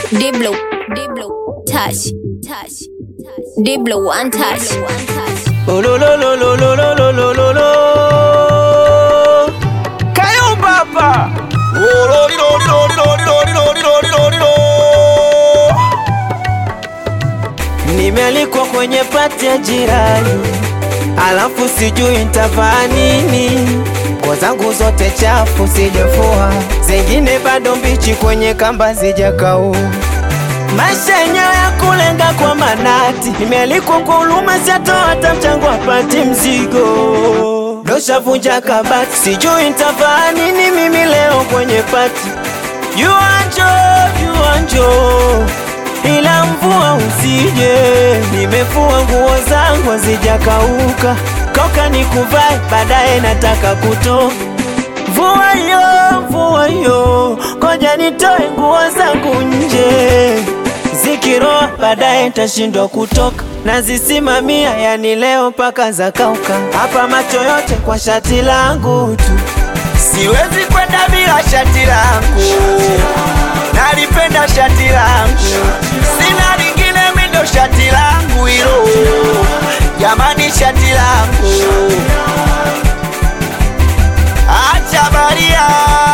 Diblo, Diblo, touch, touch, Diblo, one touch, one touch. Oh, lo, lo, lo, lo, lo, lo, lo, lo, lo, lo. Kayumbaba. Oh, lo, li, lo, li, lo, li, lo, li, lo, li, lo, li, lo, li, lo, li, lo. Nimealikwa kwenye pati ya jirani, alafu sijui nitavaa nini. Nguo zangu zote chafu sijafua, zingine bado mbichi kwenye kamba zijakauka. Maisha yenyewe ya kulenga kwa manati, nimealikwa kwa huruma, siatoa hata mchango apati mzigo. Doshavunja kabati, sijui nitavaa nini mimi leo kwenye pati. Yuanjo, yuanjo, ila mvua usije, nimefua nguo zangu hazijakauka, koka nikuvae, baadaye nataka kutoka Mvua yo, mvua yo, koja nitoe nguo zangu nje, zikiroa baadaye nitashindwa kutoka, nazisimamia yani leo mpaka zakauka, hapa macho yote kwa shati langu tu, siwezi kwenda bila shati langu, nalipenda shati langu, sina lingine mindo shati langu hilo, jamani shati langu Acha baria.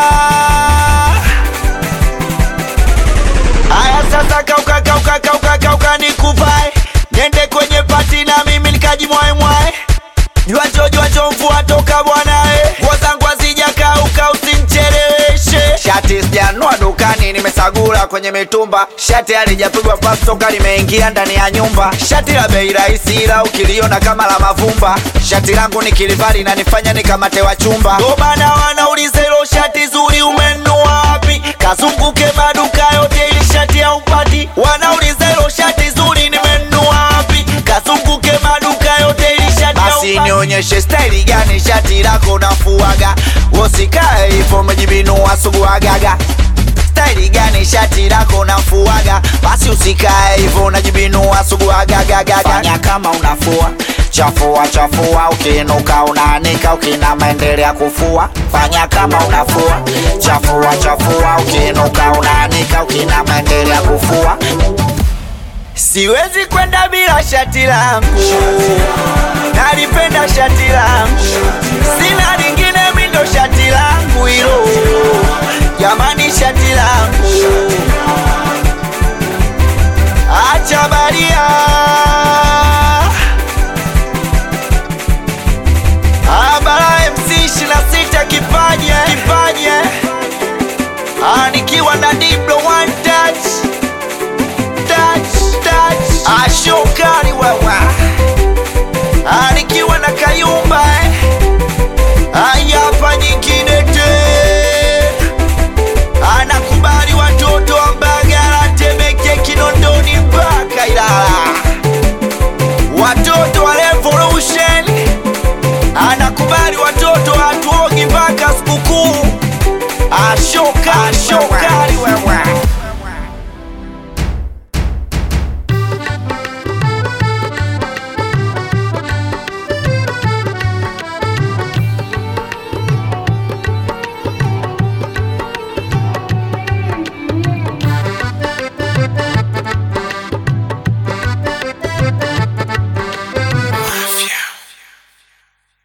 Aya sasa kauka kauka kauka kauka nikuvae. Niende kwenye pati na mimi nikajimwae mwae. Jua jo jua jo mvua toka bwana eh. Nguo zangu hazijakauka usinicheleweshe. Shati sijanua dukani nimesagula kwenye mitumba. Shati halijapigwa pasi toka limeingia ndani ya nyumba. Shati la bei rahisi ila ukiliona kama la mavumba. Shati langu nikilivali na nifanya nikamate wa chumba. Ndo maana wanauliza hilo shati zuri umenunua wapi? Kazunguke maduka yote ili shati haupati. Wanauliza hilo shati zuri nimenunua wapi? Kazunguke maduka yote ili shati basi nionyeshe staili gani shati lako nafuaga, usikae hivyo umejibinua suguagaga. Staili gani shati lako nafuaga, basi usikae hivyo unajibinua suguagagaga. Fanya kama unafua chafua chafua, ukiinuka unaanika, ukinama endelea kufua. Fanya kama unafua chafua chafua, ukiinuka unaanika, ukinama endelea kufua. Siwezi kwenda bila shati langu, nalipenda shati langu, sina lingine mindo shati langu hilo, jamani shati langu